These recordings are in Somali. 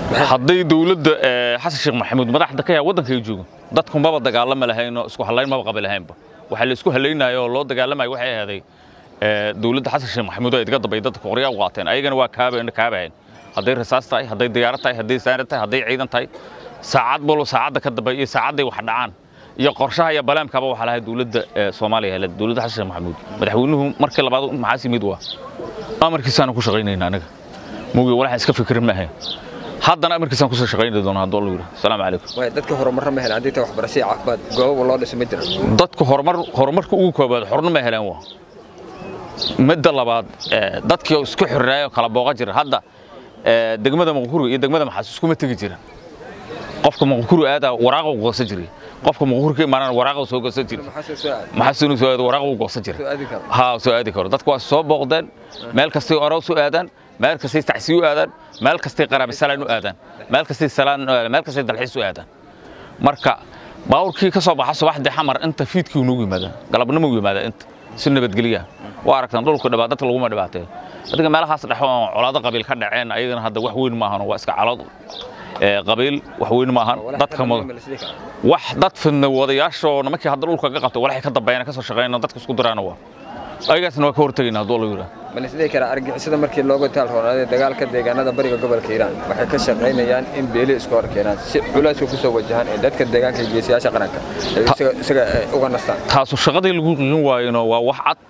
hadday dowladda xasan sheekh maxamuud madaxda ka yahay waddanka ay joogo dadku maba dagaalama lahayno isku hallayn maba qabi lahaynba waxaa la isku hallaynayo oo loo dagaalamayo waxay ahaaday dowladda xasan sheekh maxamuud oo idga dambay dadka qoryaa u qaateen ayagana waa kaaba kaabahayn hadday rasaas tahay hadday diyaarad tahay hadday saanad tahay hadday ciidan tahay saacad balo saacadda ka dambe iyo saacadday wax dhacaan iyo qorshaha iyo balaamkaba waxaa lahay dowladda soomaaliya heled dowladda xasan sheekh maxamuud madaxweynuhu markii labaad maxaas yimid waa amarkiisaanu ku shaqaynayna anaga mugi walaxaan iska fikirin ma ahayn haddana amarkiisaan kusoo shaqayni doona hadduu alla yidhi asalaamu calaykum way dadka horumarra ma helaan haddii ta waxbarasho iyo caafimaad goobo loo dhiso ma jira dadku horumar horumarka ugu koobaad xorna ma helaan waa midda labaad dadkii oo isku xiriraayoo kala booqa jira hadda degmada maqkuru iyo degmada maxaas iskuma tegi jiran qofka maqkuru aadaa waraaqa u goosan jiray qofka maqkuru ka imaanana waraaqa soo goosan jiray maxaas inuu soo aado waraaqa u goosan jiray ha soo aadi karo dadku waa soo booqdeen meel kastay orow soo aadaan meel kastay tacsiyo u aadaan meel kastay qaraabi salaan u aadaan meel kastay salaan u aadaan meel kastay dalxiis u aadaan marka baawurkii ka soo baxa subaxdii xamar inta fiidkii ugu yimaada galabnimo u yimaada inta si nabadgelya waa aragtaan dhulku dhibaa dadka laguma dhibaateeyo dadka meelahaas dhex oo colaado qabiil ka dhaceen ayagana hadda wax weyn maahan waa iska calood qabiil wax weyn maahan dadka wax dad fidna wadayaashoo nimankii hadda dhulka ka qabtay walaxay ka dambeeyana ka soo shaqeeyna dadka isku diraana waa ayagaasna waa ka hortagayna hadduu la yidhaa ma lisdhihi karaa argixisada markii looga taalroonaaday dagaalka deegaanada bariga gobolka hiiraan waxay ka shaqaynayaan in beeli isku hor keenaan si culayska ku soo wajahaan ee dadka deegaanka iyo geesiyaasha qaranka isaga uga nastaan taasu shaqadii lagu qiin waayona waa wax cad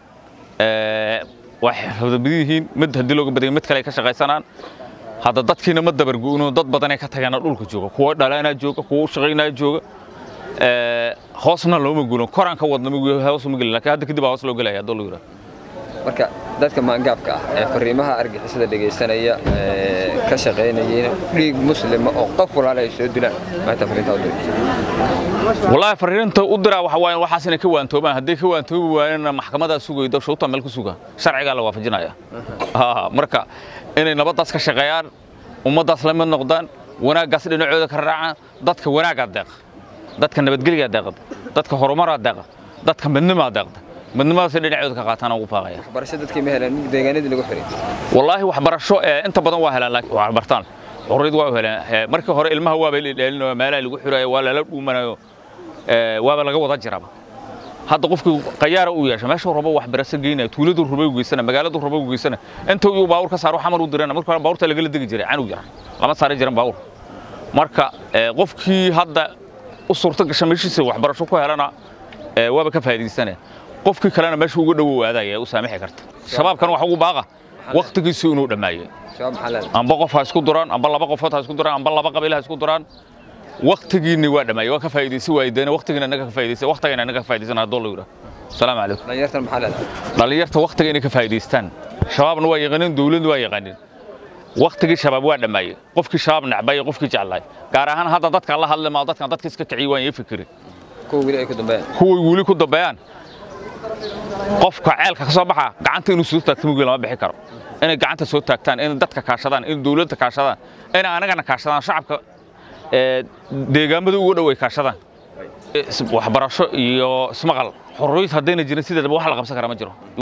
waxay xafdabad yihiin mid haddii looga badaya mid kale ay ka shaqaysanaan hadda dadkiina ma dabargo'ino dad badanay ka tagaana dhulka jooga kuwa dhalaanaa jooga kuwa u shaqaynaa jooga hoosna looma guulo koraan ka wadna hoos uma gelin laakiin hadda kadib baa hoos loo gelaya hadduu la yidhaa marka dadka maangaabka ah ee fariimaha argixisada dhegaysanaya ka shaqaynayeen dhiig muslima oo qof walaala ay soo dilaan maanta fariinta u diray wallaahi fariinta u diraa waxa waaye waxaas inay ka waantoobaan hadday ka waantoobi waayeenna maxkamadaa sugaydo shawta meel ku suga sharcigaa la waafajinaya marka inay nabaddaas ka shaqeeyaan ummaddaas la mid noqdaan wanaaggaas dhinacooda ka raacaan dadka wanaaggaa deeqa dadka nabadgelyaa deeqda dadka horumaraa deeqa dadka midnimaa deeqda midnimadaasay dhinacooda ka qaataan ugu faaqaya waxbarasho dadkii ma heleen deegaanadii lagu xiray wallaahi waxbarasho inta badan waa helaan laakiin waa bartaan xurriyad waa heleen markii hore ilmaha waaba la dheelinayo meelaha lagu xirayo waa lala dhuumanayo waaba laga wada jiraba hadda qofkii qayaara uu yeesha meeshuu rabo waxbarasho geynaya tuuladuu rabo u geysana magaaladuu rabo u geysana inta uu baawur ka saaro xamar u dirana markii hore baawurta lagala degi jiray canug yar lama saari jiran baawur marka qofkii hadda u suurto gasha meeshiisa waxbarasho ku helana waaba ka faa'iidaysanaya qofkii kalena meesha uga dhowow aadaya u saamixi karta shabaabkan wax ugu baaqa waqtigiisu inuu dhammaayay amba qof ha isku duraan amba laba qofood ha isku duraan amba laba qabiil ha isku duraan waqtigiinni waa dhammaayay waa ka faa'iidaysi waaydeena waqtigiina inaga ka faa'iidaysa waqtigiina inaga ka faa'iidaysana hadduu la yidhaa asalaamu calaykum dhalinyartan maxaa leedahay dhalinyarta waqtiga inay ka faa'iidaystaan shabaabna waa yaqaaniin dowladna waa yaqaaniin waqtigii shabaab waa dhammaayay qofkii shabaab nacbay iyo qofkii jeclaay gaar ahaan hadda dadka la hadli maa dadkan dadka iska kiciy waan iyo fikiri kuwa weli ay ku dambeeyaan kuway weli ku dambeeyaan qofka ceelka ka soo baxa gacanta inuu soo taagto mugii lama bixi karo inay gacanta soo taagtaan inay dadka kaashadaan inay dowladda kaashadaan inay anagana kaashadaan shacabka deegaamada ugu dhow ay kaashadaan waxbarasho iyo ismaqal xorriyad haddayna jirin sideedaba wax la qabsan kara ma jiro